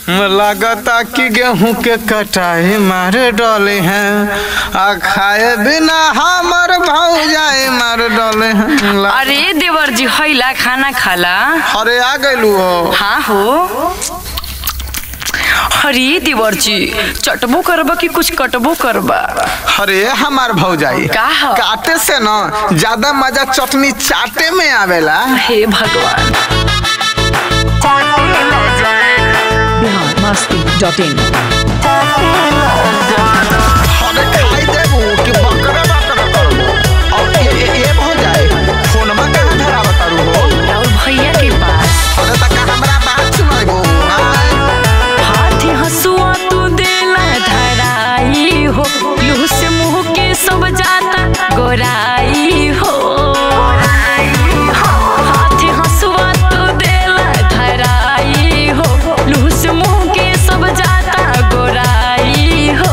लगता कि गेहूं के कटाई मारे डले हैं आ खाए बिना हमर भौजाई मार डले हैं ला- अरे देवर जी हैला खाना खाला अरे आ गइलू हो हाँ हो अरे देवर जी चटबो करबा कि कुछ कटबो करबा अरे हमार भौजाई का ह? काटे से न ज्यादा मजा चटनी चाटे में आवेला हे भगवान बिहार मस्ती डॉट इन अरे खाई देबू कि बकरा बकरा करबू और ये ये ये भौजाई फोनमा कहाँ धरावा तारू हो और भैया के पास अरे तक हमरा बात सुनाइबू आय हाथी हसुआ तू देला धराई हो लूह से मुंह के सब जाता गोराई हो हाथी हसुआ तू देला धराई हो लूह से मुंह के सब जाता गोराई हो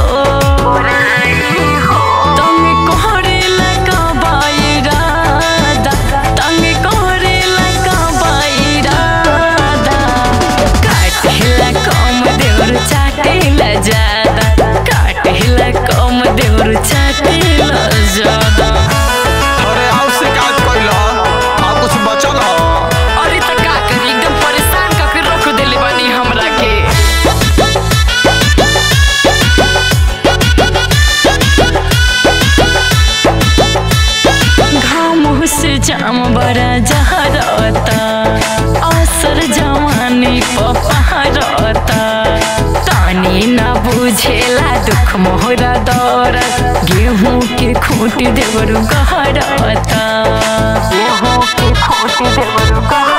तंग कोहरेला का बायरादा तंग कोहरेला का बायरादा काटेला कम देवर चाटेला ज्यादा काटेला कम देवर चाटेला ज्यादा अरे और शिकायत कइला और कुछ बचल हो अरे त का करी एकदम परेशान करके रख देले बानी हमरा के घाम से जाम बड़ा जहरता असर जवानी पपहरता तानी ना बुझेला दुख मोहरा दौर गेहूं के खूट देवर गहरता गेहूं के खूट देवर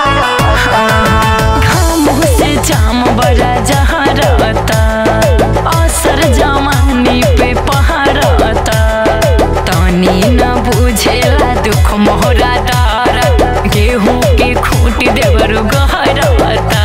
घाम से जाम बड़ा जहरता असर जवानी पे पहरता तानी न बुझेला दुख मोहरा दार गेहूं के खूट देवर गहरता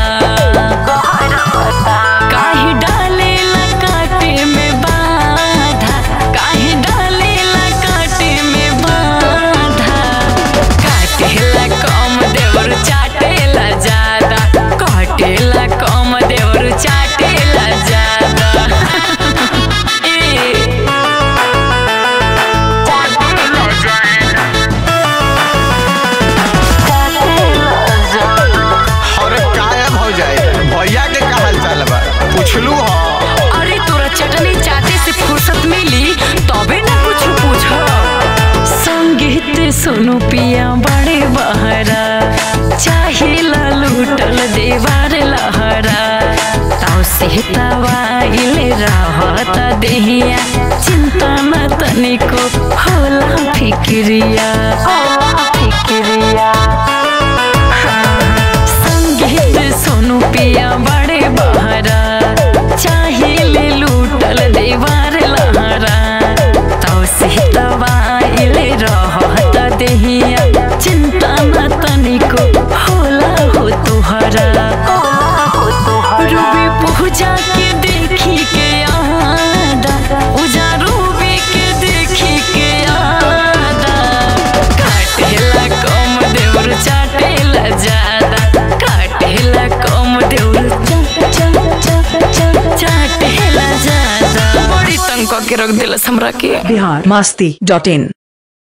काहे डालेला काटे में बाधा काहे डालेला काटे में बाधा काटेला कम देवर चाटेला ज्यादा काटेला कम देवर चाटेला ज्यादा ए अरे काहे भौजाई भैया के का हाल चाल बा पुछलू हो अरे तोरा चटनी चाटे से फुर्सत मिली तबे ना कुछ पूछ संगीत सुनो पिया बड़े बहरा चाहिला लूटल देवार लहरा ताव से तवाइले रहत देहिया चिंता न तनिको होला फिक्रिया होला फिक्रिया संगीत सुनु पिया बड़े बहरा चाहिए लूटल देवार लहरा तौ से तवाइले रहत देहिया चिंता न तनिको होला हो तुहरा रूबी पूजा के देखी के आदा उजा रूबी के देखी के आदा काटेला कम देवर चाटेला ज्यादा काटेला कम देवर चा- चा- चा- चा- चाटेला ज्यादा बड़ी तंग के रख देलस हमरा के बिहार मस्ती डॉट इन